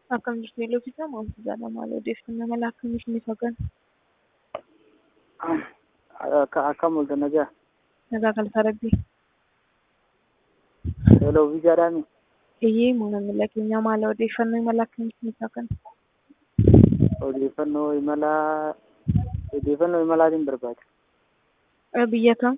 Akkam jirtu Yeeloofisaa maaltu jaalala maal odeeffannoo mala akkamiif ni fagan? Akkam mul'ata nagaa. Nagaa galata rabbii. Hello viizaadhaami. Eeyyee maamila keenya maal odeeffannoo mala akkamiif ni fagan? Odeeffannoo imalaa odeeffannoo imalaatiin barbaada. Biyya kam?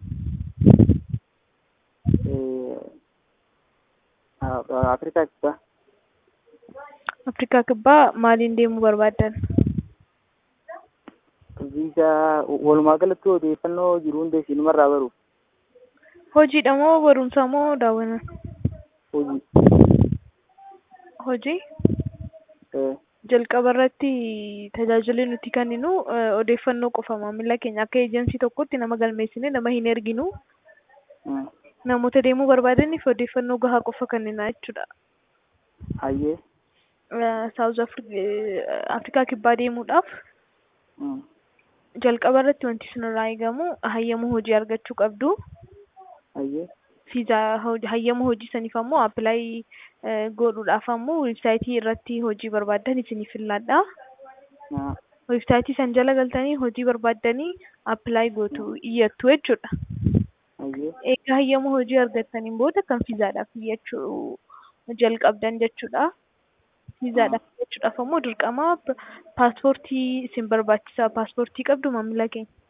Afrikaa kibbaa. Afrikaa kibbaa maaliin deemuu barbaaddan? Viizaa walumaa galatti odeeffannoo jiru hunda isiinumarraa baruuf. Hojiidha moo barumsa moo daawwanna? Hojii. Hojii? Eh, Jalqaba irratti tajaajilli nuti kenninu odeeffannoo qofa maamila keenya akka eejensii tokkotti nama galmeessine nama hin erginu. mm. Namoota deemuu barbaadaniif odeeffannoo gahaa qofa kennina jechuudha. Hayyee. Saawuz Afrikaa kibbaa deemuudhaaf Mm. jalqaba irratti wanti sinirraa eegamu hayyama hojii argachuu qabdu. Hayyee. Fiizaa hayyama hojii saniif ammoo appilaayi godhuudhaaf ammoo weebsaayitii irratti hojii barbaaddan isiniif filladha. Na. Weebsaayitii san jala galtanii hojii barbaaddanii appilaayi gootu iyyattu jechuudha. Hayyee. Egaa hayyama hojii argattaniin booda kan fiizaadhaaf iyyachuu jalqabdan jechuudha. Fiizaadhaaf iyyachuudhaaf ammoo dirqama paaspoortii isin barbaachisa. Paaspoortii qabdu maamila keenya.